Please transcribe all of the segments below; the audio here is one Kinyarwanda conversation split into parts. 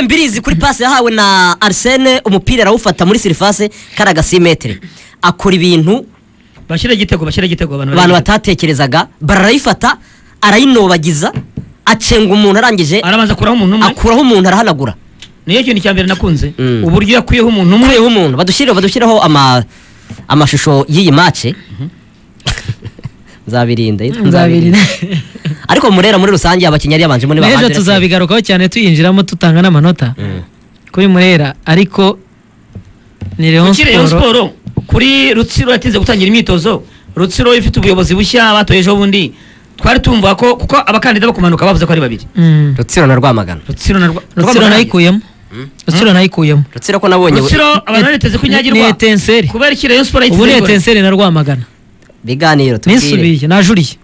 Mbirizi kuri pasi yahawe na Arsene umupira arawufata muri sirifase kariya gasimetere akora ibintu bashyire igitego bashyire igitego abantu abantu barayigitego. batatekerezaga barayifata arayinobagiza acenga umuntu arangije arabanza akuraho umuntu umwe akuraho umuntu arahanagura niyo kintu cya mbere nakunze Mm. uburyo yakuyeho umuntu umwe umureyeho umuntu badushyireho badushyireho ama- amashusho y'iyi mace nzabirinde nzabirinde ariko murera muri rusange abakinnyi yari yabanjemo niba ejo tuzabigarukaho cyane tuyinjiramo dutanga n'amanota kuri murera ariko ni leon kuri Rayon siporo siporo kuri rutsiro yatinze gutangira imyitozo rutsiro ifite ubuyobozi bushya batoye ejo bundi twari tumva ko kuko abakandida bo kumanuka bavuze ko ari babiri Mm. rutsiro na rwamagana rutsiro na Rwa- rutsiro Rwamagana. nayikuyemo rutsiro nayikuyemo rutsiro ko nabonye we- rutsiro abantu bariteze ko inyagirwa Ni Etenseri. kubera iki Rayon siporo ubu yiteze ni gole. etenseri na rwamagana biganiro tubwire ninsubiye najuriye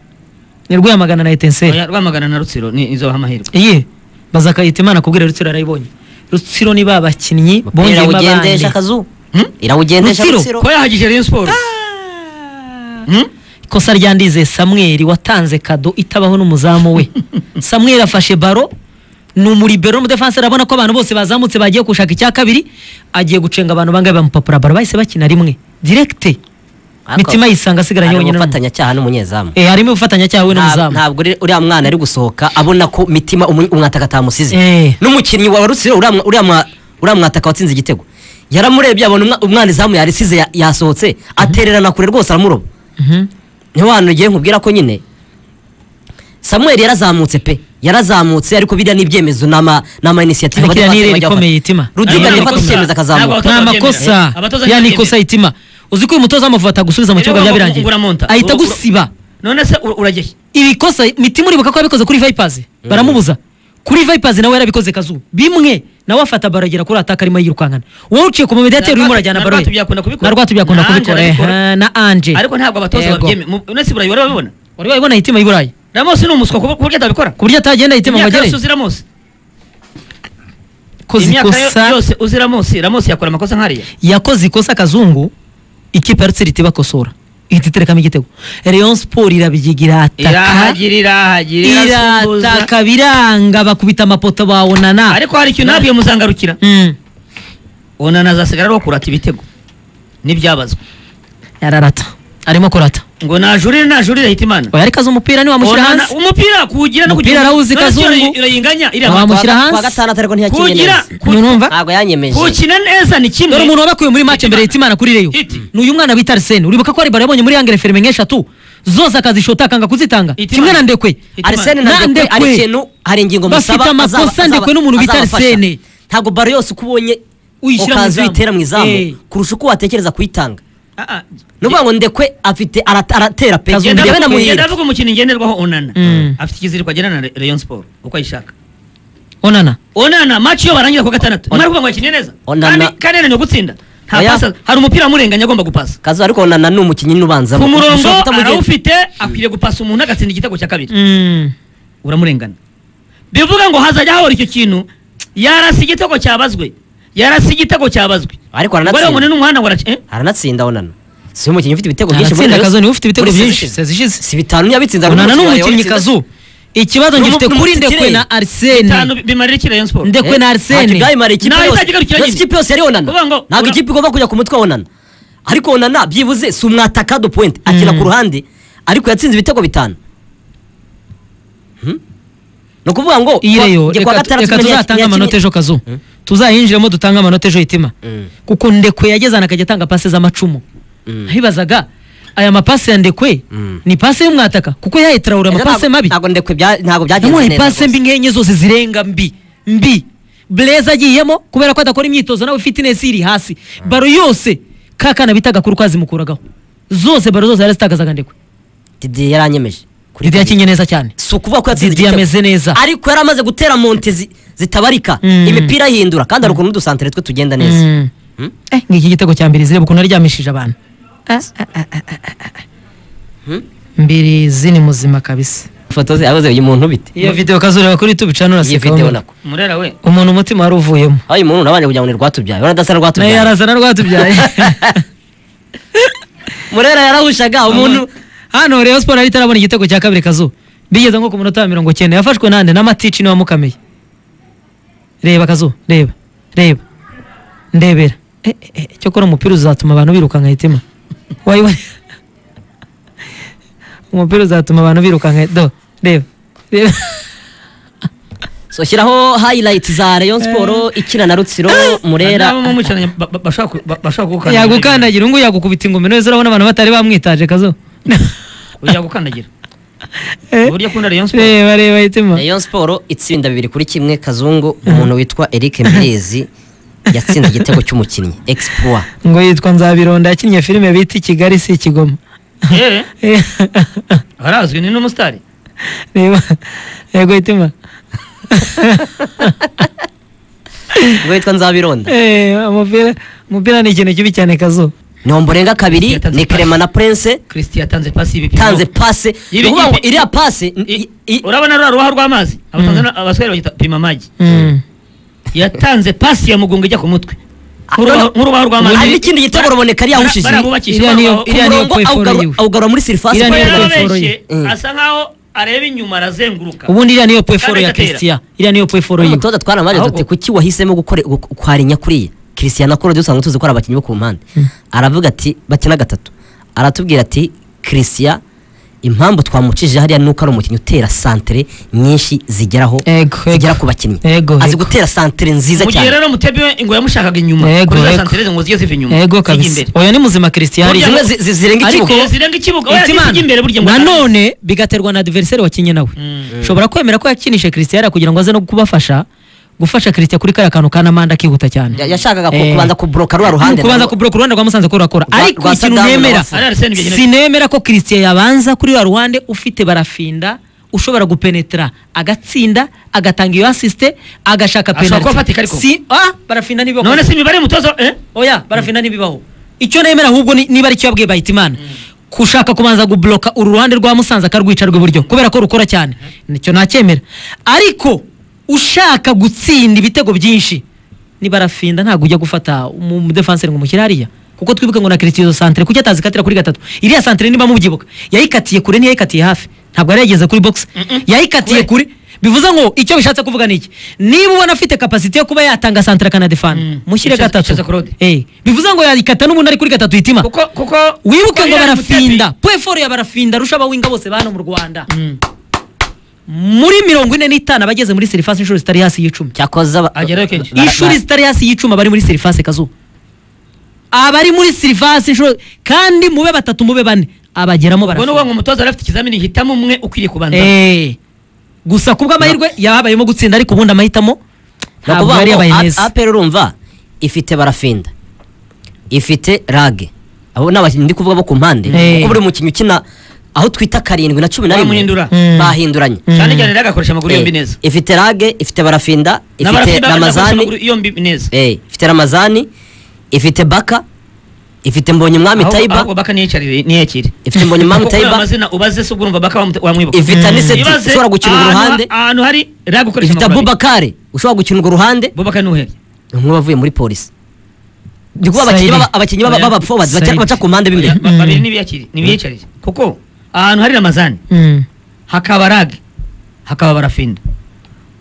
ni rwamagana na etenseri Oya, rwamagana na rutsiro ni izo amahirwe iyi bazakayita imana kubwira rutsiro arayibonye rutsiro ni ba bakinnyi Mupira bongeyemo ugendeje abandi akazu Hmm? irawugendesha Rutsiro, rutsiro ko yahagije Rayon siporo Hmm? ikosa ryandizeye samweli watanze kado itabaho n'umuzamu we samweli afashe baro ni umuribero n'umudefansi arabona ko abantu bose bazamutse bagiye gushaka icya kabiri agiye gucenga abantu bangahe bamupapura baro bahise bakina rimwe direkite mitima yisanga Hari asigaranye wenyine umufatanyacyaha n'umunyezamu Eh, harimo ubufatanyacyaha we Nta- n'umuzamu ntabwo uri- uriya mwana ari gusohoka abona ko mitima umu- umwataka atamusize Eh. n'umukinnyi wa rutsiro uriya mwa- uriya mwa- uriya mwataka watsinze igitego yaramurebye abona umwa- umwana izamu yarisize ya- yasohotse atererana kure rwose aramuroba Mhm. niho hantu ugiye nkubwira ko nyine samuel yarazamutse pe yarazamutse ariko biriya ni ibyemezo ni ama ni ama inisiyative Ariko iriya ni abatoza irere bajya rikomeye bafata. itima. rudiga Ariko yafata abatoza- icyemezo akazamuka ntabwo ni amakosa Eh, abatoza ya ni ntibabyemera. ikosa itima uzi ko uyu mutoza amufata gusubiza mu Rero kibuga ugomba byabirangiye kugura monta. ahita Ugura- gusiba none se u- uragiye ibikosa mitima uribuka ko yabikoze kuri vipers baramubuza kuri vipers nawe yarabikoze kazu bimwe nawe afata baro agera kuri ataka arimo yirukankana wowe uciye ku mumediyateri urimo urajyana Na baro Rwatubya akunda kubikora. na rwatubya akunda Na Ange kubikora arabikora. eh, na anje ariko ntabwo abatoza Yego. babyemera unese burayi urabibona wari wayibona hitima y'iburayi ramosi ni umuswa ku buryo atabikora ku buryo atagenda hitima ngo imyaka yose agere uzi ramosi koze imyaka yo- ikosa yose uzi ramosi ramosi yakora amakosa nk'ariya yakoze ikosa kazungu ikipe ya rutsiri itibakosora ihita iterekamo igitego rayon sport irabigiga irataka irahagira irahagira irasuhuza irataka biranga bakubita amapoto bawonana ariko hari ikintu nabwiye muzangarukira Mm. onana azasigara ariho kurata ibitego ntibyabazwa yararata arimo kurata ngo najurire najurire hita imana oya ariko azi umupira ntiwamushyira Onana- hanze umupira kuwugira no Umupira arawuzi None se Kazungu. urayi- urayinganya iriya mata. Wamu- Mushyira Kuwa- kuwa hanze. gatandatu ariko ntiyakinnye kuwugira neza ku- Nurumva? ntabwo yanyemeje kuwukina neza ni kimwe dore umuntu wabakuye muri mace mbere Hitimana. yita imana kuri reyo Iti. ni uyu mwana bita arisene uribuka ko ari baro yabonye muri yangere ferime nk'eshatu zose akazishota akanga kuzitanga Hitimana. kimwe na ndekwe Hitimana. Arsene na Ndekwe Na Ndekwe. hari ikintu hari ingingo Bafite musaba amakosa azaba- Ndekwe n'umuntu bita azabafasha. Arsene. ntabwo baro yose uko ubonye Uyishyira mu ukaza izamu. uyitera mu Eh. izamu kurusha uko watekereza kuyitanga Ah, ah. ni ukuvuga ngo ndekwe afite ara- aratera pe Kazu- Genda njyewe avuga- genda namuhira avuga umukino ngenderwaho onana Mm. afite ikiziriko agenana na Re- rayon sport uko ayishaka onana onana match yo barangiza ku gatandatu Onana- mara kuvuga ngo akine neza Onana- kandi kanene ni ugutsinda nta Oya. pasa hari umupira wamurenganye agomba gupasa kazu ariko nana ni umukinnyi n'ubanzamo ku murongo Ushobora kutamugenza. arawufite akwiriye gupasa umuntu agatsinda igitego cya kabiri Mm. uramurengana bivuga ngo hazajya hahora icyo kintu yarasi igitego cyabazwe yarasi igitego cyabazwe ariko ngo ngo ni aranatsinda n'umuhanda ngo araci- eh? aranatsinda onana si umukinnyi ufite ibitego byinshi muri aratsinda Rayon- kazu niwe ufite ibitego muri sezi byinshi ishize. sezi ishize si bitanu ntiyabitsinze ahubwo onana ni umukinnyi umukinnyi yawatsinze. kazu ikibazo N'umu- ngifite kuri n'umutsikire. ndekwe na bitanu arisene bi- bimarira iki rayon sport Ndekwe na Arsene. ntacyo byayimara ikipe Naho yose. itagira ikibazo yose ikipe yose yari onana Kuvuga ngo ntabwo ura- ikipe igomba kujya ku mutwe wa onana ariko onana byibuze si umwataka do point akina ku ruhande ariko yatsinze ibitego bitanu Hmm? ni ukuvuga ngo iyi kuwa- reyo kuwa reka gatandatu reka nyaki- tuzatanga nyaki- amanota ejo kazu tuzayinjiremo dutange amanota ejo hitima Mm. kuko ndekwe yagezana akajya atanga pasi z'amacumu ntibazaga aya mapasi ya ndekwe Mm. ni pasi y'umwataka kuko yahaye tarawura Ejo amapasi ntabwo- mabi ntabwo ndekwe bya- ntabwo byagenze yamuhaye pasi rwose. mbi nk'enye zose zirenga mbi mbi bureza agiyemo kubera ko adakora imyitozo nawe fitinesi iri hasi baro yose ka kana bita gakuru kazimukuragaho zose baro zose yarazitagazaga ndekwe Didier yaranyemeje Kuri Didi Didier. yakinye neza cyane si ukuvuga ko yatsinze Didi igitego. yameze neza. ariko yari amaze gutera monte zi- zitabarika Mm. imipira ahindura kandi hari ukuntu udusantere twe tugenda neza Mm. Hmm? Eh, ngiki igitego cya mbirizi reba ukuntu aryamishije abantu mbirizi ni muzima kabisa ifoto ze yabuze uyu muntu bite iyo video kazureba kuri youtube channel iyi uraseka videwo wumva. nako murera we umuntu umutima wari uvuyemo aho uyu muntu urabanje kugira ngo ni rwatubyaye uradasa na nayo rwatubyaye yarazana rwatubyaye murera yarahushaga umuntu hano rero siporo yari itarabona igitego cya kabiri kazu bigeze nko ku munota wa mirongo cyenda yafashwe nande n'amatici niwe wamukameye reba akazuba reba reba ndebera Eh, eh, eh, cyokora umupira uzatuma abantu birukanka hitima wayibona umupira uzatuma abantu birukanka do reba reba so shyiraho highlight za rayon sport ikina na rutsiro murera nabo mumukinanye ba- ba- bashaka ku- ba- bashaka gukandagira yagukandagira ubungubu yagukubita ingumi wese urabona abantu batari bamwitaje kazo yagukandagira uburyo akunda Rayon Sports. reba reba hitima rayon sport itsinda bibiri kuri kimwe kazungu umuntu witwa eric mbezi yatsinze igitego cy'umukinnyi exploit ngo yitwa nzabironda yakinnye filime bita i kigali si i kigoma Eh, arazwi ni n'umusitari reba yego hitima ubwo yitwa nzabironda Eh, umupira umupira ni ikintu kibi cyane kazo nombo renga kabiri ni kerema na prince christian yatanze pasi y'ibipimo tanze pase ni Ibi- ukuvuga ngo ibi- iriya pase I- i- i- urabona rura ruha rw'amazi abatanzania abasore bagita pima amagi Mm. yatanze pasi ya mugunga ijya ku mutwe Nk'urubaho- nk'urubaho rw'amazi hari n'ikindi gitego ruboneka ariya Bara- awushije barabubakishije Iriya niyo- urubaho- ku iriya niyo murongo kweforo awugarura- yiwe. awugarura muri surface Iriya Kuba niyo ball. kweforo yarabeshye yiwe. Mm. asa nkaho areba inyuma arazenguruka ubundi iriya niyo pweforo ya Kandi agatera. christian iriya niyo pweforo yiwe umutoza twaramubajije Ahubwo- tuti kuki wahisemo gukore gu- kwarinya kuriya christian akora usanga tuzi ko ari abakinnyi bo ku mpande aravuga ati bakina gatatu aratubwira ati christian impamvu twamucishije hariya ni uko ari umukinnyi utera santere nyinshi zigeraho Ego, ego. zigera ku bakinnyi Ego, azi ego. gutera santere nziza mu gihe cyane rero mutebi we ngo yamushakaga inyuma Yego, kuri za yego. santere ngo zigiye ziva inyuma yego zijya kabisa imbere. oya ni muzima christian hari Burya zimwe ngo- zi- zi- zirenga ariko- ikibugo Igihe zirenga ikibuga oya Hitimana, zijya imbere burya ngo nanone bigaterwa na adversaire wakinnye nawe ushobora kwemera ko yakinishe christian yari kugira ngo aze no kubafasha gufasha christian kuri kariya kantu ka namanda akihuta cyane Ya- yashakaga ku- Eh. kubanza kubloka ruriya ruhande kubanza kubura ku ruhande rwa musanze ko rurakora Rwa- ariko rwa ikintu Sadamu na nemera Wafu. Ari Arsene Wenger. sinemera ko christian yabanza kuri rwa ruhande ufite barafinda ushobora gupenetra agatsinda agatanga iyo asiste agashaka Ashobora penalty kuba afatika ariko. si ah barafinda ntibibaho none si imibare mutozo eh oya barafinda ntibibaho icyo nemera ahubwo ni- niba ari icyo yabwiye bahitimana kushaka kubanza gubloka uru ruhande rwa musanze akarwica rw'iburyo kubera ko rukora cyane nicyo ntacyemera ariko ushaka gutsinda ibitego byinshi ni barafinda ntabwo ujya gufata umu- umudefanseri ngo umushyire hariya kuko twibuke ngo na kirisiti izo santire kuki atazikatira kuri gatatu iriya santire niba mubyibuka yayikatiye kure ntiyayikatiye hafi ntabwo yari yageze kuri box yayikatiye kure bivuze ngo icyo bishatse kuvuga ni iki niba ubona afite kapasite yo kuba yatanga santire akanadefana Mm. mushyire Icyeza- gatatu icyeza Claude. Eh, bivuze ngo yarikata n'ubundi ari kuri gatatu hitima kuko kuko wibuke ngo Iriya barafinda Mutebi- pweforo ya barafinda arusha abawinga bose ba hano mu rwanda Mm. muri mirongo ine n'itanu abageze muri serivasi inshuro zitari hasi y'icumi cyakoze aba- Agerayo kenshi. ba- inshuro ba- zitari hasi y'icumi abari muri serivasi kazuba abari muri serivasi inshuro kandi mube batatu mube bane abageramo ubwo ni ukuvuga barafinda ngo umutoza yari afite ikizamini hitamo umwe ukwiriye kubanza Eh, gusa kubw'amahirwe yabayemo gutsinda ariko ubundi amahitamo ni ntabwo ukuvuga yari ngo yabaye A- meza apr urumva ifite barafinda ifite rage abo ni abakinnyi ndi kuvuga bo ku mpande Eh. kuko buri mukinnyi ukina aho twita karindwi na cumi na rimwe Bamuhindura. Mm. bahinduranye cyane Mm. cyane rero agakoresha amaguru yombi Eh, neza ifite rage ifite barafinda ifite N'abarafinda bagakoresha amaguru ramazani yombi neza eh, ifite ramazani ifite baka ifite mbonyumwami Ahubwo- tayiba ahubwo baka niyakire niyakire ifite mbonyumwami Kuko uriya tayiba amazina ubaze se ubwo urumva baka wamute- wamwibuka ifite aniseti Ibaze ushobora gukina urwo ahantu- ruhande ahantu hari rero gukoresha ifite amaguru abiri. abubakari ushobora gukina urwo ruhande bubaka ni uhebye nk'uwavuye muri polisi ndi kuba abakinnyi Saidi. b'aba- abakinnyi b'aba- Oya. b'abaforward baca- Saidi. baca ku mpande b'imbere Ba- babiri n'ibiyakiri n'ibiyakiriye kuko ahantu hari ramazani Mm. hakaba rage hakaba barafinda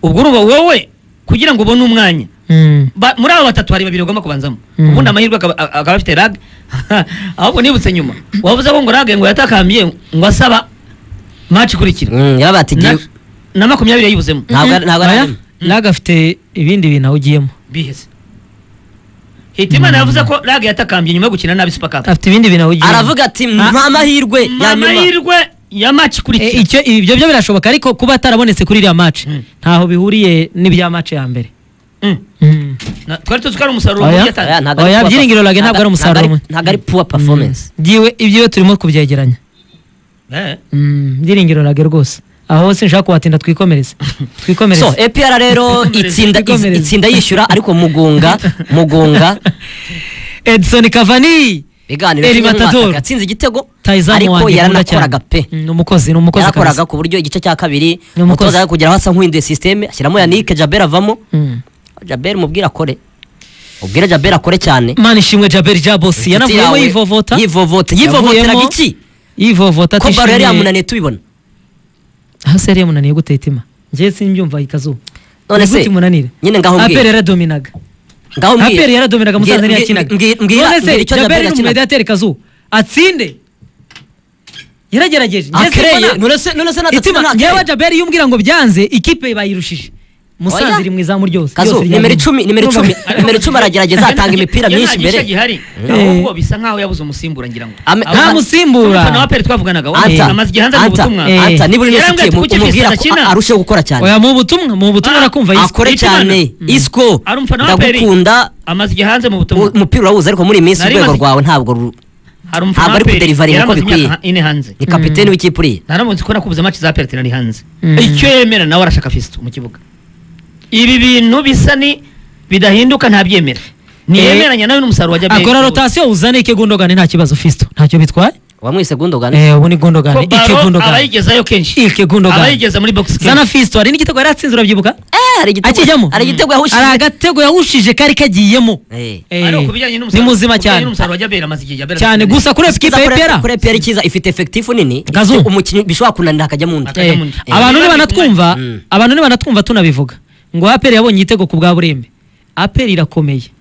ubwo urumva wowe kugira ngo ubone umwanya Mm. ba- muri abo batatu hari babiri bagomba kubanzamo Mm. ubundi amahirwe akaba akaba afite rage ahubwo nibutse nyuma wavuze ko ngo rage ngo yatakambye ngo asaba match ikurikira Mm, yaba batigiye Na- na makumyabiri yayibuzemo ntabwo ari- ntabwo Oya, ari Laga afite ibindi bintu awugiyemo biheze hitimana yavuze ko rage yatakambye nyuma yo gukina nabi super cup afite ibindi bintu awugiyemo aravuga ati mpa amahirwe ya nyuma amahirwe ya match Eh, ikurikira icyo ibyo byo birashoboka ariko kuba atarabonetse kuri iriya match Mm. ntaho bihuriye n'ibya match ya mbere Mm. Na- twari tuzi ko ari umusaruro Oya. mubi Oya, yatanze ntabwo ari Oya, poor byiringiro Rage ntabwo ari umusaruro ntabwo ari- umwe. ntabwo ari poor performance byiwe ibyiwe turimo kubyegeranya Eh. Mm, byiringiro rage rwose aho sinshaka kuhatinda twikomereze so twikomereze APR rero itsinda Twikomereze. itsinda yishyura ariko mugunga mugunga edison kavani biganiro Eri Matador. atsinze igitego tayizamu ariko wanjye nkunda cyane yaranakoraga pe Mm, ni umukozi ni umukozi yarakoraga kabisa ku buryo igice cya kabiri Ni umukozi. umutoza ari kugera aho asa nk'uhinduye sisiteme ashyiramo yanike jaber avamo Mm. jaber mubwire akore ubwire jaber akore cyane mana ishimwe jaberi jabosi Inshuti yanavuyemo yawe yivovota yivovota yivovoteraga Yavuyemo- iki yivovota ko baro yari atishimiye yamunaniye tubibona hasi yari yamunaniye gute hitima njye simbyumva ikazuba none se nigute munanira nyine ngaho aperi mbwira yaradominaga ngaho mbwira aperi yaradominaga musanze Mbwira- ntiyakinaga mbwira- mbwira- none se mbwira icyo Djabel jaberi ni yakinaga. umumedateri kazu atsinde yaragerageje Ah, Njye Clay, simbona- none se none se nadatsinda itima nta ngewe Clay. jaberi iyo umbwira ngo byanze ikipe bayirushije musanze Oya. iri mu izamu ryose Kazu, Ryose ryari nimero rimwe. icumi nimero Urumva? icumi nimero icumi aragerageza atanga imipira myinshi imbere gihari Eh. ahubwo bisa nkaho yabuze umusimbura ngira ngo Ame- Ahubwo- nta musimbura. Umufana wa peri twavuganaga wa Anta, amaze igihe hanze mu Anta, butumwa Eh. Anta, niba uri Yarambwiye n'inshuti ati, mu- kuki umubwira ko Fiston akina? a- arusheho gukora cyane oya mu butumwa mu butumwa Ah, urakumva yiswe akora akore Itimana. cyane Mm. isco Ari umufana wa Peri. ndagukunda amaze igihe hanze mu butumwa u- umupira urawuzi ariko muri iyi minsi Nari urwego maze- rwawe ntabwo ru- hari umufana ntabwo wa ari peri kuderivaringa uko yaramaze bikwiye. imyaka ine hanze ni kapiteni w'ikipe uriya naramunsi ko nakubuze amaci za peri nari hanze Mm. icyo yemera nawe arashaka fisto mu kibuga ibi bintu bisa ni bidahinduka ntabyemera ntiyemeranya nawe n'umusaruro wa jaberi akora rotasiyo uzane ike gondogane nta kibazo fisto ntacyo bitwaye wamwise gundogani eh ubu ni gondogane ike baro gondogane abayigezayo kenshi ike gondogane abayigeza muri box zana fisto hari n'igitego yari atsinze urabyibuka hari igitego- akijyamo hari igitego yahushije hari agatego yahushije kari kagiyemo Eh. Eh, Ariko ku bijyanye n'umusaruro- ni muzima ku bijyanye cyane n'umusaruro wa jaberi amaze igihe jaberi cyane atsinze. gusa kuri ekipe Kiza kure- y'epera kure peri ikiza ifite efekitifu nini ifite Kazu. umukinnyi bishobora kunanira akajya mu Aka- undi Eh, Eh. abantu Niba nibanatwumva bikunaniye. abantu nibanatwumva tunabivuga ngo aperi yabonye igitego ku bwa burembe aperi irakomeye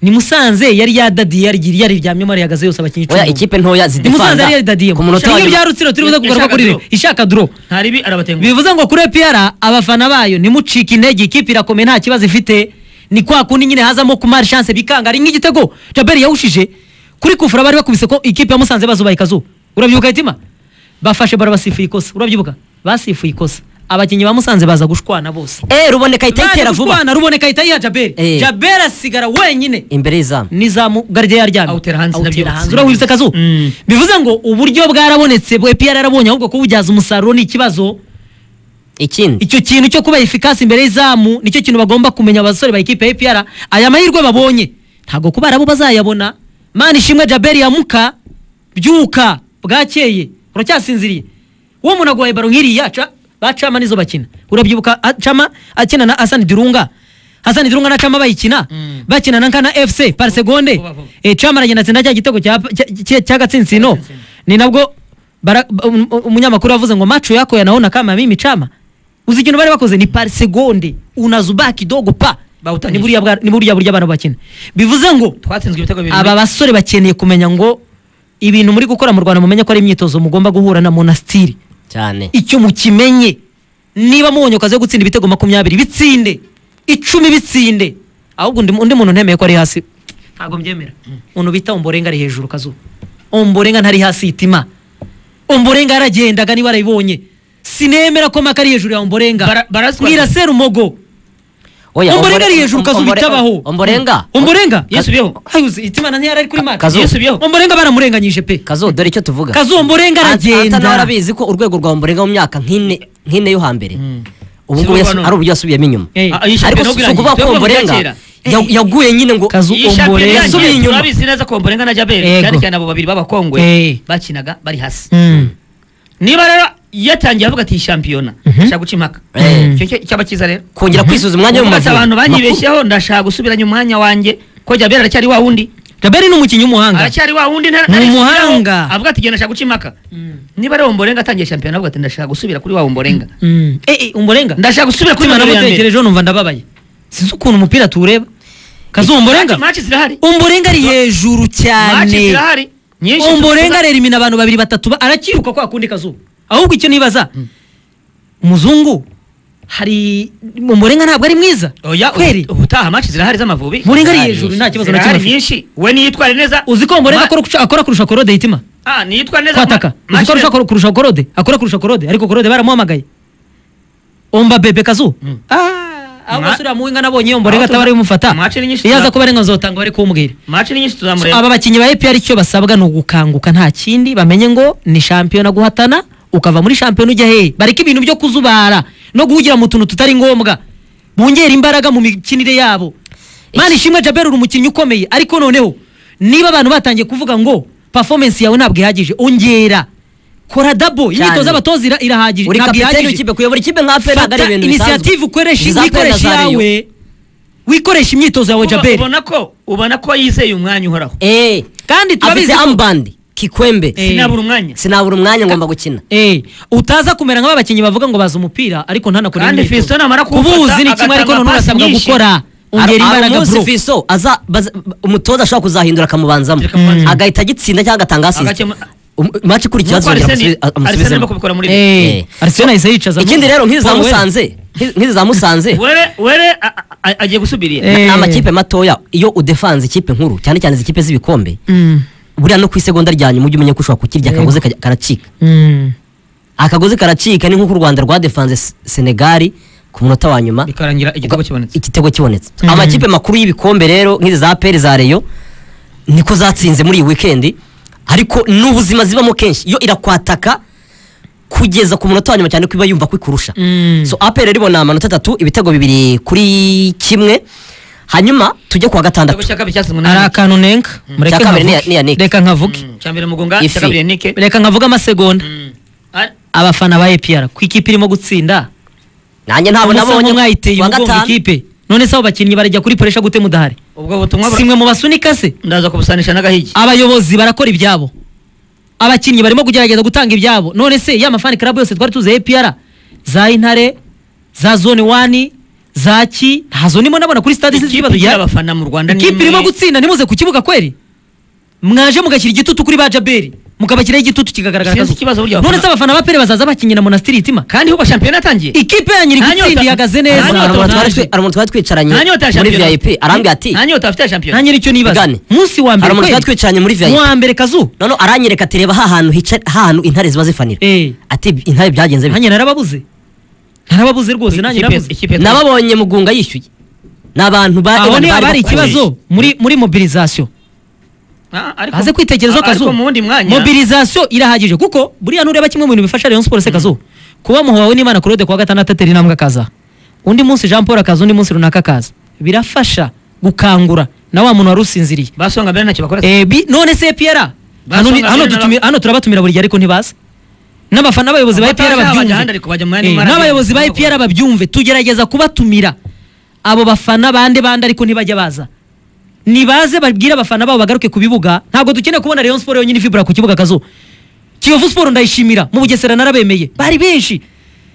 ni musanze yari yadadiye yarigiriye yariryamyemo yarihagaze yose abakinnyi oya icumi. ikipe ntoya ni musanze yari zidefanda yaridadiyemo ku munota wa iyo nyuma bya rutsiro turi buze kugaruka Ishaka kuri draw. ibi ishaka duro ntaribi arabatenguha bivuze ngo kuri epera abafana bayo nimucike intege ikipe irakomeye nta kibazo ifite ni kwa kundi nyine hazamo kumari chance bikanga ari nk'igitego jaberi yawushije kuri kufura bari bakubise ko ikipe ya musanze bazubaye ikazu urabyibuka itima bafashe bara basifuye ikosa urabyibuka basifuye ikosa abakinnyi ba musanze baza gushwana bose eh ruboneka ahita Baje ayitera vuba gushwana ruboneka ahita yiha jaberi Eh. jaberi asigara wenyine imbere y'izamu n'izamu garide yaryamye Awutera hanze, awutera nabyo hanze batsinze. urabibutse akazu Mm. bivuze ngo uburyo bwarabonetse bwe piyara yarabonye ahubwo kububyaza umusaruro ni ikibazo ikindi icyo kintu cyo kuba efikasi imbere y'izamu nicyo kintu bagomba kumenya abasore ba ekipe ya APR aya mahirwe babonye ntabwo kuba arabo bazayabona mani ishimwe jaberi yamuka byuka bwakeye uracyasinziriye uwo muntu aguhaye baro nk'iriya ca- ba cama nizo bakina urabyibuka a- cama akina na hasani dirunga hasani dirunga na cama bayikina Mm. bakina na nkana fc par segonde Vuba, vuba. Eh, cama aragenda atsinda cya gitego cya- cya- cya- cy'agatsinsino Agatsinsino. ni nabwo bara- ba- um- um- umunyamakuru yavuze ngo macho yako yanaona kama mimi chama uzi ikintu bari bakoze ni par segonde unazubaa kidogo pa Bawutanyije. ni buriya bwa- ni buriya buryo abantu bakina bivuze ngo twatsinzwe ibitego bibiri aba basore bakeneye kumenya ngo ibintu muri gukora mu rwanda mumenye ko ari imyitozo mugomba guhura na monastiri cyane icyo mukimenye niba mubonye akazi yo gutsinda ibitego makumyabiri bitsinde icumi bitsinde ahubwo undi, undi muntu ntemeye ko ari hasi ntabwo mbyemera umuntu bita omborenga ari hejuru kazu omborenga ntari hasi itima omborenga yaragendaga niba arabibonye sinemera ko maka ari hejuru ya omborenga Bara- barazwa- mwira serumogo omborenga ari hejuru kazu bitabaho omborenga omborenga yisubiyeho hayuze itima na ntiyari kuri maka Kazu. yisubiyeho omborenga baramurenganyije pe kazo dore icyo tuvuga kazu omborenga Anta nawe aragenda arabizi ko urwego rwa omborenga mu myaka nk'ine nk'ine yo hambere ubu ngubu Sibo yasu- bano. ari uburyo yasubiyemo inyuma Eh. Ah, iyi ariko si shampiyona si ubwirangiye. ukuvuga ko Twebwe mu omborenga kera. ya- yaguye nyine ngo Kazu Iyi shampiyona Ombolenga. irangiye, Yasubiye inyuma. turabizi neza ko omborenga na jaberi Yego. cyane cyane abo babiri b'abakongwe Eh. bakinaga bari hasi Mm. niba rero yatangiye avuga ati iyi shampiyona nshaka guca impaka Eh. Icyo cyo- icyaba cyiza rero kongera kwisuza umwanya Kuko ati abantu w'umuvuzi banyibeshyeho ndashaka gusubiranya umwanya wanjye ko jaberi aracyari wa wundi jaberi ni umukinnyi w'umuhanga aracyari wa wundi nta- Ni ntarisubiraho. umuhanga. avuga ati genda ndashaka guca impaka niba rero omborenga atangiye shampiyona avuga ati ndashaka gusubira kuri wa omborenga Mm. Eh, eh, umborenga ndashaka gusubira kuri Mutima wa ya mbere namutekerejeho numva ndababaye sinzi ukuntu umupira tuwureba kazumborenga maci zirahari umborenga ari hejuru maci cyane zirahari nyinshi umborenga arera imina abantu babiri batatu ba- arakiruka kwa kundi kazuba ahubwo icyo nibaza umuzungu hari umborenga ntabwo ari mwiza oya kweri ubu- ubutaha maci zirahari z'amavubi umborenga ari Zirahari hejuru nyinshi. nta kibazo na kimwe zirahari afite. nyinshi we niyitware neza uzi ko umborenga Ma- akora kurusha- akora kurusha korode itima ah niyitware neza kwataka Ma- uzi Maci ko arusha kor- kurusha korode akora kurusha korode ariko korode baramuhamagaye omba bebe kazu Mm. aho Ma- basura muhinga nabonye omborenga Ma- ataba ari bumufata Maci ni nyinshi yaza tuzaba- kuba arenga nzotanga bari kuwumubwira maci ni nyinshi So, tuzamureba aba bakinnyi ba APR icyo basabwa ni ugukanguka nta kindi bamenye ngo ni shampiyona guhatana ukava muri shampiyona ujya hehe bareke ibintu byo kuzubara no guhugira mu tuntu tutari ngombwa bongera imbaraga mu mikinire yabo mani ishimwe jaberi uri umukinnyi ukomeye ariko noneho niba abantu batangiye kuvuga ngo performance yawe ntabwo ihagije ongera kora dabo imyitozo y'abatoza ira- irahagije uri ntabwo kapiteni ihagije w'ikipe kuyobora ikipe nka pe ntabwo ari fata ibintu bisanzwe inisiyative ukoreshe Iza Pele wikoreshe na Zario. iyawe wikoresha imyitozo yawe Uba- jaberi ubona ko ubona ko yizeye umwanya uhoraho eh kandi afite turabizi ko ambandi kikwembe Eh. sinabura umwanya sinabura umwanya ngomba gukina Eh, utaza kumera nka babakinnyi bavuga ngo baza umupira ariko ntanakore Kandi imyitozo. Fiston amara kuwufata, kubuzi ni kimwe ariko agatanga none pasi urasabwa nyinshi. gukora ongera Hari- hari imbaraga umunsi bro Fiso aza baza- umutoza ashobora kuzahindura akamubanzamo Akamubanzamo. agahita agitsinda cyangwa agatanga asist Agakemu- maci ikurikira Nuko azongera Arsene- amusubi- Arsene arimo amusubizemo kubikora muri ibi. Eh, Eh. Arsenal yahise yicaza ikindi rero nk'izi za musanze nk'izi za musanze were were a- a- a- agiye gusubirira Eh. ni amakipe matoya iyo udefanze ikipe nkuru cyane cyane izi kipe z'ibikombe Mm. buriya no ku isegonda rya nyuma ujye umenya ko ushobora kukirya Yego. akagozi kajya- karacika Mm. akagozi karacika ni nk'uko u rwanda rwadefanze Se- senegali ku munota wa nyuma bikarangira igitego kibonetse igitego kibonetse Mhm. amakipe makuru y'ibikombe rero nk'izi za peri za reyo niko zatsinze muri iyi wikendi ariko n'ubuzima zibamo kenshi yo irakwataka kugeza ku munota wa nyuma cyane ko iba yumva ko ikurusha Mm. so aperi rero ibona amanota atatu ibitego bibiri kuri kimwe hanyuma tujye ku wa igitego gatandatu cya kabiri cyatsinzwe hari na akantu nenga mureke Cya kabiri ni ya- nkavuge. ni ya Nick. reka nkavuge cya mbere mugunga Ifi. cya kabiri nike reka nkavuge amasegonda abafana ba EPR ku ikipe irimo gutsinda nanjye ntabwo nabonye nabonye mwayiteye Ku wa umugongo gatanu. ikipe none se abo bakinnyi barajya kuri poresha gute mudahari ubwo butumwa bura- simwe mu basunika se ndaza kubusanisha n'agahigi abayobozi barakora ibyabo abakinnyi barimo kugerageza gutanga ibyabo none se ya mafani club yose twari tuzi APR za Intare za zone 1 za ki ntazo nimo nabona kuri stade sinzi ikipe ikibazo igira gihari abafana mu rwanda ni ikipe imwe. irimo gutsinda nimuze ku kibuga kweri mwaje mugashyira igitutu kuri ba Jaberi mukabashyiraho igitutu kigagaragara Sinzi akazuba. ikibazo burya none abafana- se abafana ba Pere bazaza bakinyina Monastiri itima kandi uba shampiyona yatangiye ikipe yanyu iri Nta gutsinda nyota- ihagaze nta Hari neza nyota- umuntu twari Ronaldo. twi- hari umuntu twari twicaranye nta nyota ya muri shampiyona vip arambwira ati nta nyota afite ya shampiyona ntanyira icyo nibaza Mugane. munsi wa mbere Hari umuntu kweri? twari twicaranye muri VIP. Mu wa mbere kazu none aranyereka ati reba hahantu hica hahantu intare ziba zifanira Eh. ati intare byagenze bite?" nanjye narababuze narababuze rwose nanjye Ikipe- narabuze ikipe- nababonye mugunga yishyuye ni abantu ba aho niho haba hari bakoze. ikibazo muri muri mobilizasiyo Ah, ariko- baze kwitekerezaho ariko kazu mu wundi mwanya mobilizasiyo irahagije kuko buriya nureba kimwe mu bintu bifasha rayon sports kazu kuba muhawe n'imana claude kuwa gatandatu atera intambwe akaza undi munsi jean paul akaza undi munsi runaka akaza birafasha gukangura na wa muntu wari usinziriye basonga mbere ntacyo bakora Eh, bi- none se piyera hano ni- Basonga hano mbere tutumi- hano turabatumira buri gihe ariko ntibaza n'abafana n'abayobozi ba Abataje EPR abajya babyumve ahandi ariko bajya mu yandi Eh, mara- n'abayobozi ba EPR babyumve tugerageza kubatumira abo bafana bande bande ariko ntibajya baza nibaze babwire abafana babo bagaruke ku bibuga ntabwo dukeneye kubona Rayon Sport yonyine ifibura ku kibuga kazo Kiyovu Sport ndayishimira mu Bugesera narabemeye bari benshi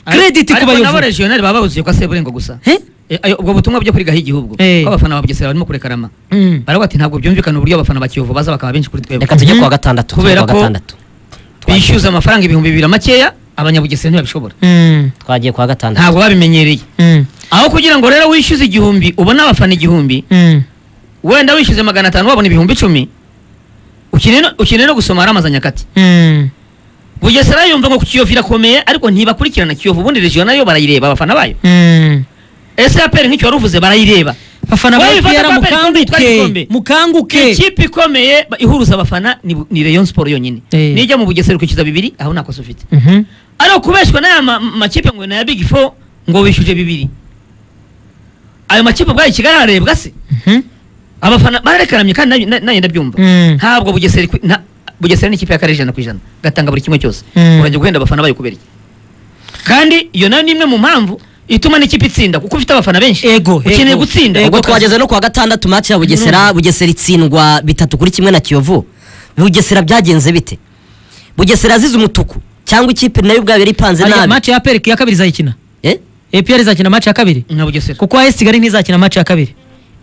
credit ku ariko nabo bayobozi regional baba babuzuye kwa seburengo gusa Eh? Eh, ayo- ubwo butumwa byo kuri gahigihugu ubwo Eh. ko abafana ba bugesera barimo kurekarama Mm. baravuga ati ntabwo byumvikana uburyo abafana ba kiyovu baza bakaba benshi kuri twebwe reka tujye ku wa Mhm. gatandatu tujye Kubera ku wa ko- gatandatu bishyuza amafaranga ibihumbi bibiri makeya abanyabugesera ntibabishobora Mm, twagiye ku wa gatandatu ntabwo babimenyereye mm, aho kugira ngo rero wishyuze igihumbi ubone abafana igihumbi mm. wenda wishyuze magana atanu wabona ibihumbi icumi ukeneye no- ukeneye no gusoma haramaza nyakati Mm. bugesera yumva ngo ku kiyovu irakomeye ariko ntibakurikirana kiyovu ubundi regional yo barayireba abafana bayo Mm. ese aperi nk'icyo wari uvuze barayireba bafana ba Wowe bifata EPR kwa mbere twari mukanguke igikombe. mukanguke ikipe ikomeye ba- ihuruza abafana ni bu- ni rayon sport yonyine Eh. nijya mu bugesera ukikiza bibiri aho nta kosa ufite Mhm. ariko kubeshwa n'aya ma- makipe ngo ni aya big four ngo wishyuje bibiri ayo makipe ubwayo i kigali ararebwa se Mhm. abafana bararekanamye kandi nayo- na- nanjye ndabyumva Mm. ntabwo bugesera ikwi- nta- bugesera ni ikipe y'akarere ijana ku ijana gatanga buri kimwe cyose Mm. urajya guhenda abafana bayo kubera iki kandi iyo nayo ni imwe mu mpamvu ituma n'ikipe itsinda kuko ufite abafana benshi Ego, ukeneye ego. gutsinda ubwo Ubwo twageze no ku wa gatandatu maci ya bugesera bugesera itsindwa bitatu kuri kimwe na kiyovu bugesera byagenze bite bugesera azize umutuku cyangwa ikipe nayo ubwayo yari ipanze Hariya nabi match ya APR ya kabiri izayikina Eh? APR izakina match ya kabiri na bugesera kuko AS Kigali ntizakina match ya kabiri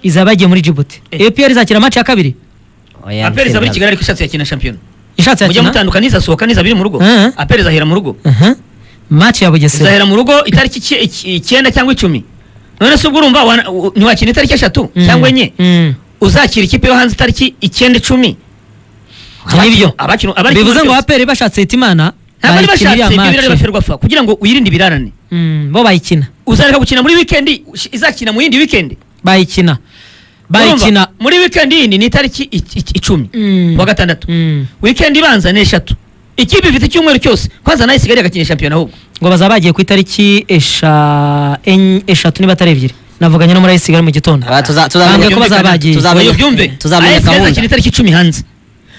izaba yagiye muri Djibouti Eh. APR izakina match ya kabiri Oya, apereza muri kigali ariko ishatse yakina shampiyona ishatse mujya yakina mutandukana izasohoka n'izabiri mu rugo Mhm. apereza ahera mu rugo Mhm. match ya Bugesera izahera mu rugo itariki ici- ici- icyenda cyangwa icumi none se ubwo urumva wana- u- ntiwakina itariki eshatu Mm. cyangwa enye Mm. uzakira ikipe yo hanze itariki icyenda icumi Nibyo. abakinu bivuze ngo APR bashatse Hitimana ntabwo ari bayikina iriya bashatse ibyo birari match basherwa fa kugira ngo wirinde ibirarane Mm, bo bayikina uzareka gukina muri wikendi ush- izakina mu yindi wikendi bayikina bayikina Urumva? muri wikendi yindi ni itariki i- i- icumi Mm. kuwa gatandatu Mm. wikendi ibanza ni eshatu ikipe ifite icyumweru cyose kwanza nayo isigaye agakina shampiyona ahubwo ngo bazaba bagiye ku itariki esha enye- eshatu niba atari ebyiri navuganye no muri AS Kigali mu gitondo Ah, tuza- Bambwiye tuzamenya ko bazaba bagiye. tuzamenya- Oya, ubyumve tuzamenya AFC gahunda izakina itariki icumi hanze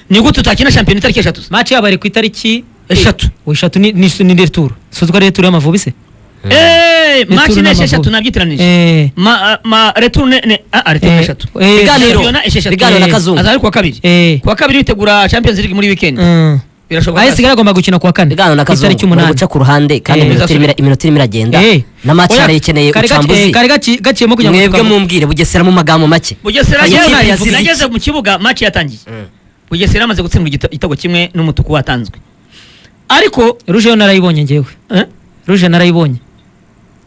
ni gute utakina shampiyona itariki eshatu match yabo ari ku itariki Eshatu. eshatu ni ni ni returu suzwa returu y'amavubi se Eh, match Returne ni esheshatu Amavubi. nabyitiranije Eh, ma ah, ma returne ne ah ah, returne Eh, eshatu eh, Biganiro. Shampiyona esheshatu Biganiro na Eh, Kazungu. azaba ari kuwa kabiri eh, kuwa kabiri bitegura Champions League muri weekend mm. birashoboka Ayesi rwose. agomba gukina kuwa kane biganiro na ku itariki kazungu bari umunani guca ku ruhande kandi Eh. iminota irimo ira- iminota irimo iragenda Eh. na match Oya, yari ikeneye kari gaci- eh, ucambuzi kari gaci- gaciyemo kugira ngo mwebwe tugaruke. mumbwire bugesera mu magambo make Bugesera Ayo yewe kipe yazize nageze iki? mu kibuga match yatangiye Mm. Bugesera amaze gutsindwa igita- igitego kimwe n'umutuku watanzwe ariko ruje yo narayibonye ngewe eh, ruje narayibonye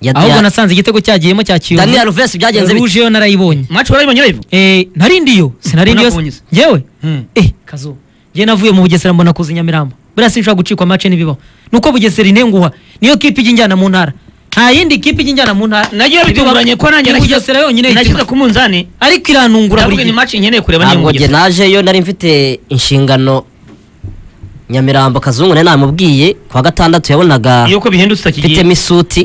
Ya- ahubwo ya- nasanze igitego cyagiyemo cya kiyovu Daniel Alves byagenze bite ruje yo narayibonye match warayibonye live Eh, narindi yo sinarindi yo Unakubonye se? ngewe Mm. eh kazo njye navuye mu bugesera mbona kuza i nyamirambo buriya sinshobora gucikwa mace n'ibibaho nuko bugesera inenguha niyo kipe ijya injyana mu ntara nta yindi kipe ijya injyana mu ntara nagiye bitunguranye ko nanjye Ni bugesera nashyize- yonyine nashyize y'ikipe. ku munzani ariko iranungura ndavuga buri ni gihe match nkeneye kureba niyo ntabwo Bugesera. njye najeyo nari mfite inshingano nyamirambo kazungu nari namubwiye ku wa gatandatu yabonaga yuko bihindutse utakigiye mfitemo isuti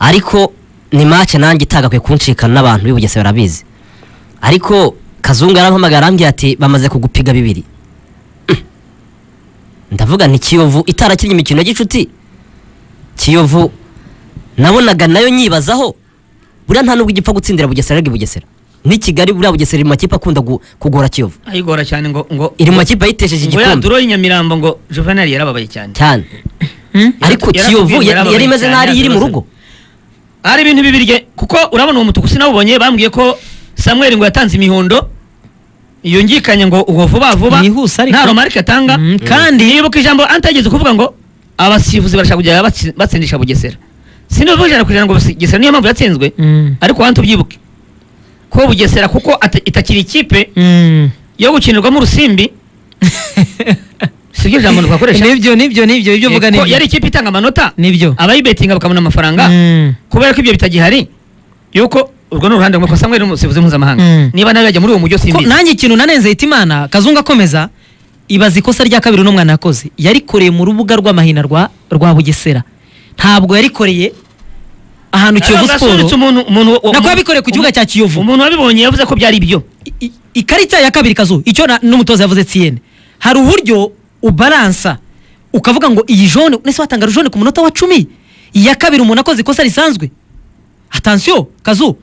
ariko ni make nanjye itagakwiye kunshikana n'abantu b'i Bugesera barabizi ariko kazungu yarampamagaye arambwira ati bamaze kugupiga bibiri ndavuga nti kiyovu itarakinnye imikino ya gicuti kiyovu nabonaga nayo nyibazaho buriya nta nubwo igipfa gutsindira bugesera ariko i bugesera ni kigali buriya bugesera iri mu makipe akunda gu- kugora kiyovu ayigora cyane ngo ngo iri mu makipe yayitesheje ngo ya igikombe duro y'inyamirambo ngo Juvenal yarababaye cyane cyane Hmm? ariko Yaratubwiye kiyovu ngo ya- yari yarababaye imeze cyane, nk'aho iri mu yarababaye. rugo hari ibintu bibirye kuko urabona uwo mutuku sinawubonye bambwiye ko Samuel ngo yatanze imihondo yungikanye ngo uwo vuba vuba Mwihuse ariko. nta romarike atanga Mm, kandi- nibuka ijambo antageze kuvuga ngo abasifuzi barashaka kujya batsi- batsindisha bugesera sinivuga ijana ku ijana ngo bugesera niyo mpamvu yatsinzwe Mm. ariko wantu ubyibuke ko bugesera kuko ata- itakiri ikipe Mm. yo gukinirwamo urusimbi sibyo ijambo twakoresha nibyo nibyo nibyo ibyo Ko uvuga nibyo yari ikipe itanga amanota nibyo abayibetinga bakabona amafaranga Mm. kubera ko ibyo bitagihari yuko urwo ni uruhande rumwe ko Samuel ni umusifuzi mpuzamahanga Mm. niba nawe yajya muri uwo mujyi ko simbizi nanjye ikintu nanenze itimana kazungu akomeza ibaza ikosa rya kabiri n'umwana yakoze yarikoreye mu rubuga rw'amahina rwa rwa bugesera ntabwo yarikoreye ahantu kiyovu siporo umuntu umuntu uwo- Nako yabikoreye ku kibuga cya Kiyovu. umuntu wabibonye yavuze ko byari ibyo I- i- ikarita ya kabiri kazu icyo na- n'umutoza yavuze tsiyene hari uburyo ubalansa ukavuga ngo iyi jone nese watanga jone ku munota wa cumi iya kabiri umuntu akoze ikosa risanzwe atansiyo kazu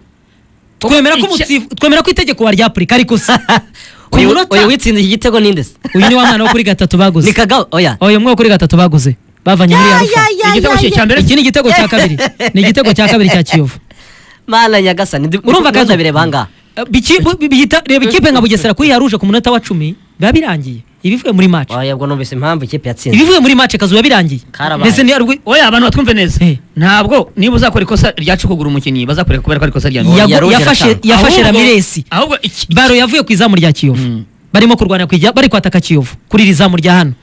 twemera ko Icya- umutsifu twemera ko itegeko waryapurika ariko si ku uyu munota uyu witsinze iki gitego ni nde se uyu ni wa mwana wo kuri gatatu baguze ni kagabo oya uyu mwe wo kuri gatatu baguze bavanye muri arufa igitego cye cya mbere iki ni igitego cya kabiri ni igitego cya kabiri cya kiyovu mana nyagasani ndi- ndumva urumva kazo bireba ahangaha Eh, biki- bu- bi- bihita- reba ikipe nka bugesera kuri yaruje ku munota wa cumi biba birangiye ibivuye muri match oya ubwo numvise impamvu ikipe yatsinze ibivuye muri match kazu biba birangiye Karabaye. mbese ni yarugwi oya abantu batwumve neza Eh. ntabwo niba uzakora ikosa ryacu kugura umukinnyi bazakureka kubera ko ari ikosa rya Ya- Yago- yaruje yafashe atanga. yafashe Ahubwo- ramiresi ahubwo iki- baro yavuye ku izamu rya kiyovu Mm. barimo kurwana ku ijya- bari kwataka kiyovu kuri iri zamu rya hano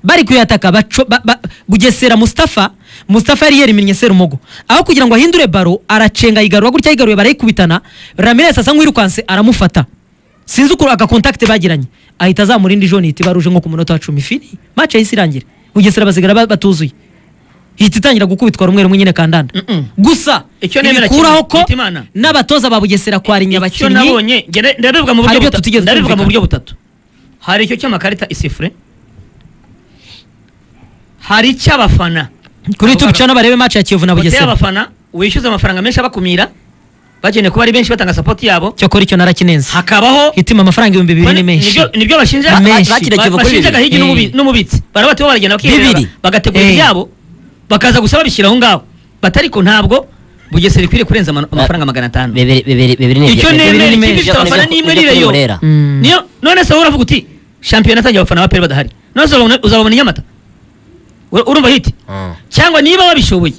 bari kuyataka baco- ba- ba- bugesera mustafa mustafa yari yerimennye serumogo aho kugira ngo ahindure baro aracenga yigarura gutya yigaruye barayikubitana ramirez asa nk'uwirukanse aramufata sinzi ukuntu agakontakite bagiranye ahita azamurindi joni ihita ibaruje nko ku munota wa cumi fini mace yahise irangira bugesera basigara ba- batuzuye ihita itangira gukubitwa rumwe rumwe nyine kandanda Mm-mm. gusa Icyo nemera ibikuraho kimwe, ko Hitimana. n'abatoza ba bugesera kwarinya icyo abakinnyi nabonye nge ne- ndabivuga mu buryo Hari ibyo butatu tutigeze ndabivuga mu twumvikana. buryo butatu hari icyo cy'amakarita isifure hari icy'abafana kuri youtube cyane barebe match ya kiyovu na hoteli bugesera y'abafana wishyuza amafaranga menshi abakumira bakeneye kuba ari benshi batanga sapoti yabo cyokora icyo narakinenze hakabaho hitima amafaranga ibihumbi bibiri ni Bane- menshi nibyo- nibyo bashinja Ba- menshi. bakira ba- Kiyovu kuri bashinjaga bibiri. hirya n'umubi- Eh. n'umubitsi barabati bo baragenda bakiyemera, Bibiri. bagategura Eh. ibyabo bakaza gusa babishyira aho ngaho batari ko ntabwo bugesera ikwiriye kurenza ama- amafaranga magana atanu bibiri bibiri bibiri ni icyo bibiri nemera ni ikipe menshi. ifite abafana Nibyo- n'imwe nibyo kuri ririyo Burera. Mm. niyo none se wowe uravuga uti shampiyona atangiye abafana ba peri badahari none se uzababona- uzababona i nyamata Ur- urumva hiti Mm. cyangwa niba babishoboye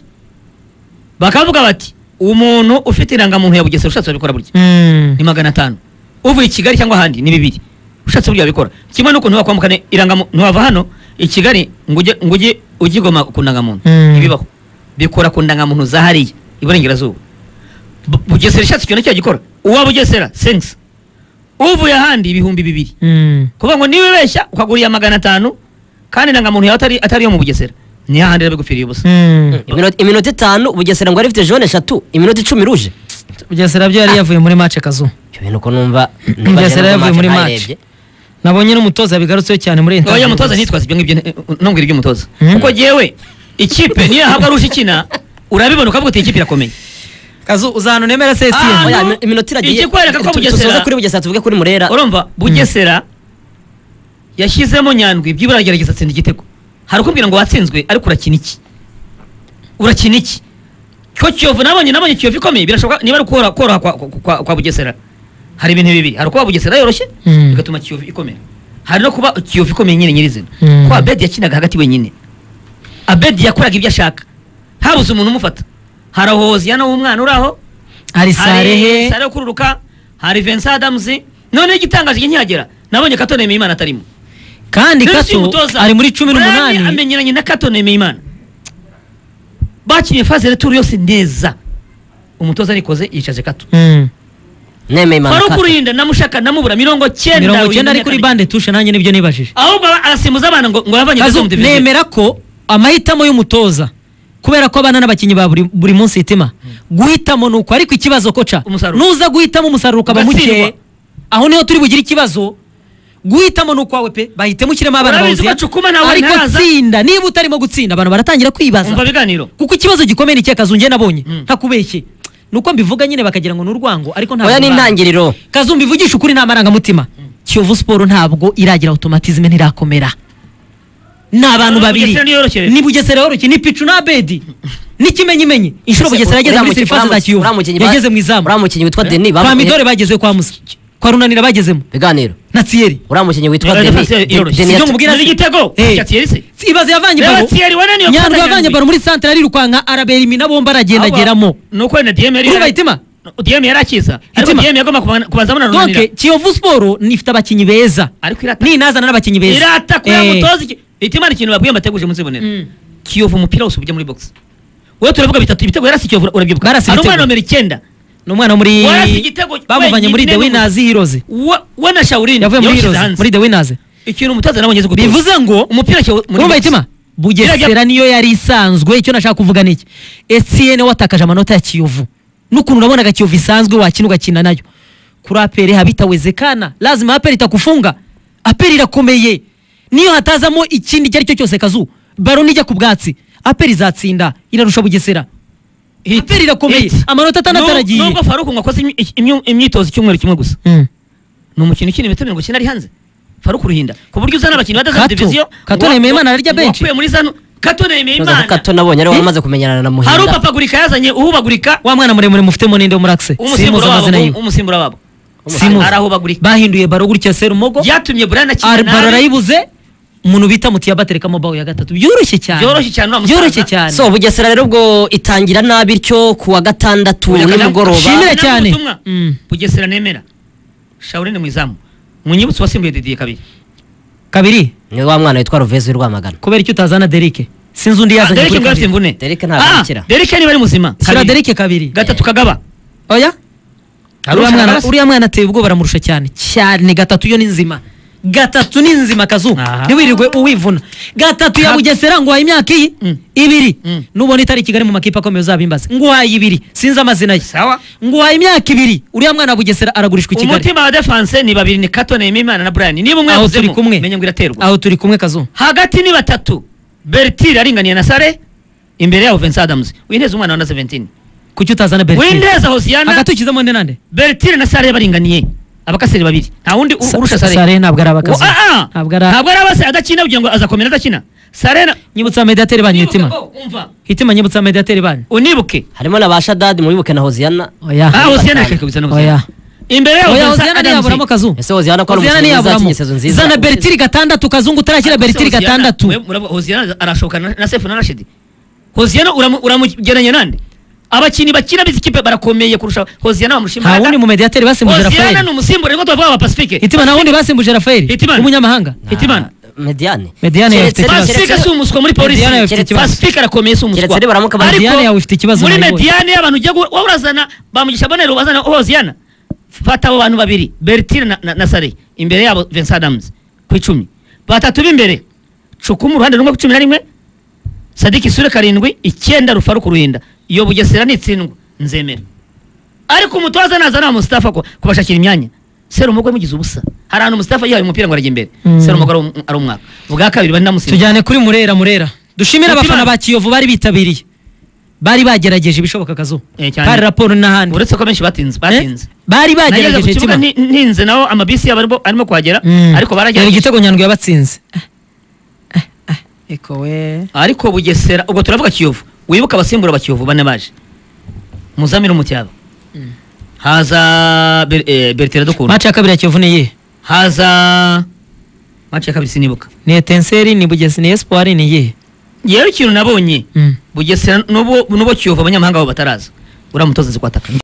bakavuga bati umuntu ufite irangamuntu ya bugesera ushatse wabikora burya Mm. ni magana atanu uvuye i kigali cyangwa ahandi ni bibiri ushatse uburyo wabikora kimwe nuko ntiwakwambukane irangamuntu ntiwava hano i kigali ngo ujye ngo ujye ujye igoma ku ndangamuntu Mm. ntibibaho bikora ku ndangamuntu za hariya iburengerazuba Bu- bugesera ishatse ikintu cyo gikora uwa bugesera sensi uvuye ahandi ibihumbi bibiri Mm. kuvuga ngo niba ubeshya ukagura iya magana atanu kandi indangamuntu yawe atari atari iyo mu bugesera ni hahandi iba bigupfiriye ubusa Mm. Iminota- iminota itanu bugesera ngo yari ifite jone eshatu iminota icumi ruje bugesera byo yari yavuye muri match kazu ibyo bintu ko numva bugesera yavuye muri match ntayirebye. nabonye n'umutoza bigarutseho cyane muri oya interview. mutoza ntitwaze ibyo ngibyo ntumbwire iby'umutoza Mm. kuko jyewe ikipe niyo yahabwa arusha ikina urabibona ukavuga uti iyi kipe irakomeye kazu uzantu nemera Ah, sesiyeni Oya, no. imi- iminota iragiye Ikikwereka ko Tu- tu- Bugesera- tusoze kuri bugesera tuvuge kuri murera urumva bugesera yashyizemo nyandwi byibura aragerageza atsinda igitego hari ukubwira ngo watsinzwe ariko urakina iki urakina iki ko kiyovu nabonye nabonye kiyovu ikomeye birashoboka niba ari ukora- koroha kwa, kwa- kwa, kwa bugesera hari ibintu bibiri hari kuba bugesera yoroshye Mm. bigatuma kiyovu ikomera hari no kuba kiyovu ikomeye nyine nyirizina Mm. ko abedi yakinaga hagati wenyine abedi yakoraga ibyo ashaka habuze umuntu umufata hari hoziyana w'umwana uri aho hari hari sarehe Sarehe ukururuka hari Vincent Adams none igitangaje igihe nkihagera nabonye Kato Nemeyimana atarimo kandi Rero si kato umutoza. ari muri cumi Brian n'umunani amenyeranye na Kato Nemeyimana bakinnye faze returu yose neza umutoza arikoze yicaje Kato Mm. nemeye Faruku impanuka Ruhinda namushaka namubura mirongo cyenda mirongo icyenda ari kuri bande tushe nanjye nibyo nibajije ahubwo aba- arasimbuza abana ngo ngo yavanye kazu Gazum Division. nemera ko amahitamo y'umutoza kubera ko abana n'abakinnyi ba buri, buri munsi hitima guhitamo ni uko ariko ikibazo koca Umusaruro. nuza guhitamo umusaruro ukaba muke Ugatsindwa. aho niho turi bugire ikibazo guhitamo ni ukwawe pe bahitemo ushyiremo abana Urabizi bawuziye ko Cukuma nawe ariko ntaraza. tsinda niba utarimo gutsinda abantu baratangira kwibaza umva biganiro kuko ikibazo gikomeye ni ikihe kazu njye nabonye Mm. ntakubeshye ni uko mbivuga nyine bakagira ngo ni urwango ariko ntabwo oya ni urwango. intangiriro Kazumba ivugisha ukuri ni amarangamutima kiyovu siporo ntabwo iragira automatisme ntirakomera ni abantu Bugesera babiri niyo yoroshye. ni bugesera yoroshye ni picu na bedi ni kimenyimenyi inshuro Ese bugesera yageze uriya mukinnyi- muri sirifase za uriya kiyovu mukinnyi ba- yageze mu uriya izamu mukinnyi witwa deni kwa midore bageze kwa musa kwa runanira bagezemo biganiro na tsiyeri uriya mukinnyi witwa Reba deni Defense yoroshye. Deni Si yatsi- byo nkubwira- Ni igitego. Eh. Ya Thierry se. ibaze yavanye Reba baro Thierry, wane niyo nyandwi fata yavanye Nyandwi. baro muri santere ari rukwanga araberimina bomba aragendageramo Ahubwo, ni uko na DM yari ureba itima DM yari akiza ariko Itima. DM yagomba kuba- kubanza abana runanira donke kiyovu siporo ifite abakinnyi beza ariko irata ninazana n'abakinnyi beza irata kuya Eh. mutoza iki itimana ikintu babwiye amateguje muzibonera Mm. kiyovu umupira wose ujya muri box wowe turavuga bitatu ibitego yarasi kiyovu urabyibuka Barasa hari umwana ibitego. numero icyenda ni umwana wo muri Warasi igitego bamuvanye wenyine muri the mu- winners hiroze Wa- we na shawurini yavuye muri yawushyize hiroze hanze muri the winners ikintu umutoza nabonye azi gutoza bivuze ngo umupira cyo urumva itima bugesera Birajya- niyo yari isanzwe icyo nashaka kuvuga ni iki etienne watakaje amanota ya kiyovu n'ukuntu urabonaga kiyovu isanzwe wakina ugakina nayo kuri aperi habitawezekana lazima aperi itakufunga aperi irakomeye niyo hatazamo ikindi icyo ari cyo cyose kazu baro nijya ku bwatsi aperi izatsinda irarusha bugesera Hit. aperi irakomeye Hit. amanota atandatu Nub- aragiye nubwo faruku ngo akoze imyi- imyi- imyitozo icyumweru kimwe gusa Mm. ni umukino ukina imitego mirongo icyenda ari hanze faruku ruhinda ku buryo uzana abakinnyi badazana Kato. diviziyo Kato ngo- Nemeyimana ararya ngo benshi. wakuye muri zano kato Noza ko nemeyimana kato nabonye ari Eh? we wamaze kumenyana na hari muhinda upapagurika yazanye uhubagurika wa mwana muremure mufitemo ninde wo muri akise umusimbura wabo amazina ngo- yiwe umusimbura wabo simuzi arahubagurika bahinduye baro gutya serumogo byatumye burana akina baro nabi arayibuze umuntu bita mutiya baterekamo bawo ya gatatu byoroshye cyane Byoroshye cyane, uriya musaza. byoroshye cyane so bugesera rero ubwo itangira nabi ityo ku wa gatandatu Buri nimugoroba Shimira Ntabwo cyane. ubutumwa. Mm. bugesera nemera shawurine mu izamu munyibutse wasimbuye didiye kabiri kabiri ni wa mwana witwa ruvezi w'i rwamagana kubera icyo utazana derike sinzi undi yazanye derike kuri ngo afite kabiri. imvune Dereke ntabwo Ah, akira. derike niba ari muzima shyira kabiri. derike kabiri gatatu kagaba oya uriya Arusha mwana amaraso. uriya mwana ateye ubwoba baramurusha cyane cyane gatatu yo ni nzima gatatu ni nzima kazu Aha. ntiwirirwe uwivuna gatatu ya Kat- bugesera ngo wayi imyaka iyi Mm. ibiri Mm. nubona itari i kigali mu makipe akomeye uzabimbaze ngo wayi ibiri sinzi amazina ye Sawa. ngo wayi imyaka ibiri uriya mwana wa bugesera aragurishwa i kigali umutima wa defanse ni babiri ni kato nemeyimana na brian niba umwe aho turi yavuzemo kumwe menya ngo iraterwa aho turi kumwe kazu hagati ni batatu bertire aringaniye na sare imbere yabo vincent adams winteze umwana wa na 17 kuki utazana bertine winteze hosiyana hagati ukizemo nde nande bertire na sare baringaniye abakaseri babiri nta wundi u- urusha sare sare ntabwo ari Wa- abakazu ah, ah. ntabwo ntabwo ari ari abase adakina kugira ngo azakomera adakina sare na nyibutsa mediateri banyu hitima Unibuke, oh, umva. hitima nyibutsa mediateri banyu unibuke harimo na ba shadadi mubibuke na hoziyana oya ah hosiyana reka bizana oya imbere yabo oya Vincent hoziyana Adams. ntiyaburamo kazu ese hoziyana ko ari Hoziyana umukinnyi mwiza ntiyaburamo wakinnye sezo nziza zana beritiri gatandatu kazungu utarakira Ariko se beritiri Hoziyana, gatandatu we- murabo- hoziyana arashoboka na na sefu na rashidi hoziyana uramu- uramugereranya nande abakinnyi bakina b'izi kipe barakomeye kurusha hoziyana bamushima nta wundi mu mediateri basimbuje hoziyana rafael ni umusimbura ariko tubavuga aba pacifique hitima nta wundi basimbuje rafael Hitimana. w'umunyamahanga hitimana mediyane Mediane Keretse- yafite ikibazo. pacifique si umuswa muri polisi Mediane yawe ifite ikibazo. pacifique arakomeye si umuswa Keretse rero baramuka bari- Ariko Mediane yawe ifite ikibazo muri nayibonye. mediyane y'abantu ujya gu- wowe urazana bamugisha bonero bazana hoziyana fata abo bantu babiri bertine na, na, na sare imbere yabo vincent adams ku icumi batatu b'imbere cukuma uruhande rumwe ku cumi na rimwe sadiki isura karindwi icyenda rufaru ku ruhinda iyo bugesera nitsindwa nzemera ariko umutoza nazana mustafa ko kubashakira imyanya serumugo yamugize ubusa hari ahantu mustafa yihaye umupira ngo arajya imbere Mm. serumogo ari umwaka bwa kabiri bari namusimbura tujyane kuri murera murera dushimire Mutima. abafana ba kiyovu bari bitabiriye bari bagerageje ibishoboka kazu Eh, cyane. pari raporo n'ahandi uretse ko benshi batinze Eh, batinze bari nageze ku bagerageje kibuga mutima nti- ntinze naho amabisi yabo arimo- arimo kuhagera Mm. ariko Yari baragerageje igitego nyandwi yabatsinze Ah, ah, ah, eko we ariko bugesera ubwo turavuga kiyovu wibuka abasimbura ba kiyovu bane baje muzamire umutyaba haza Ber- eh, bertira dukunda maci ya kabiri ya kiyovu ni iyihe haza maci ya kabiri sinibuka ni etenseri ni bugesi ni esipuwari ni iyihe yewe ikintu nabonye Mm. bugesera n'ubu n'ubu kiyovu abanyamahanga babo bataraza uriya mutoza nzi kwataka